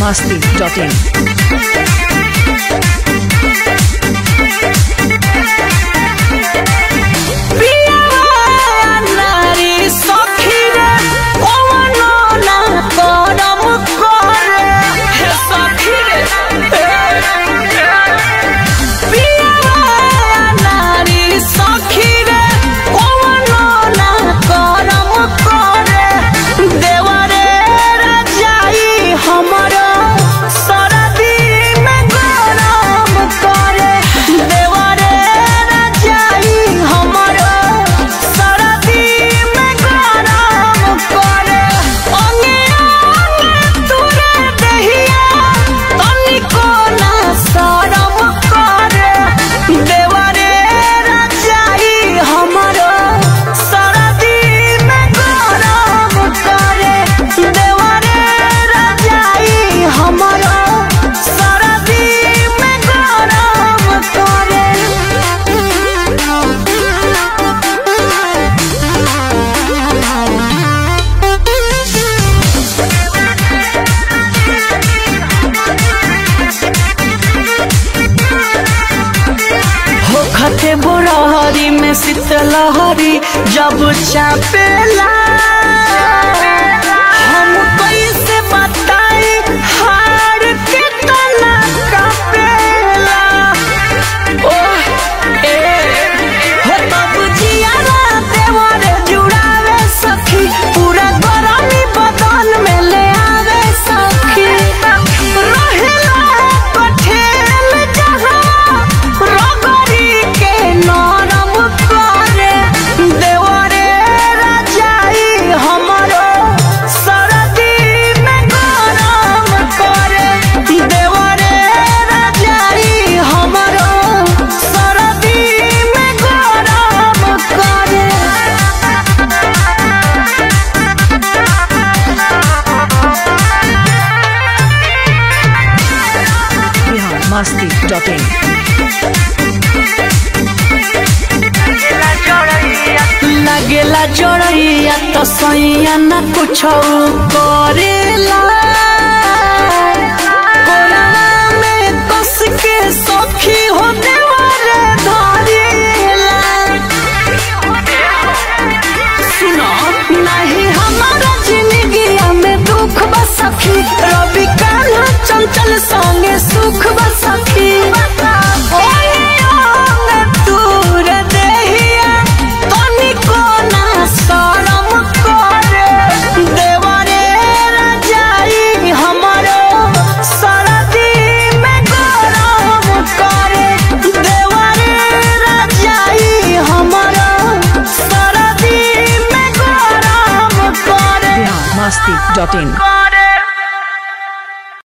masti.in. खते बुरहरी में शीतलहरी जब चापेला हम कैसे बताई हार के तना कापेला ओह ए हो तब जियारा देवर जुड़ावे सखी पूरा गरमी बदन में ले आवे सखी रहेला कठेल जहाँ रगड़ी के नरम करे देवरे रजाई हमरो सरदी में गरम करे देवरे रजाई हमरो सरदी में गरम करे Bihar masti.in. लगेला जोड़ैया तो सैया न कुछ करेला कोरावा में कस के सखी हो देवर धरेला सुनो नहीं हमारा जिंदगिया में दुख बस सखी रवि कान्हा चंचल संगे सुख बस सखी ओए अंग दूर देहिया तनिको ना शरम करे देवरे रजाई हमरो सरदी में गरम करे देवरे रजाई हमरो सरदी में गरम करे Bihar masti.in. करे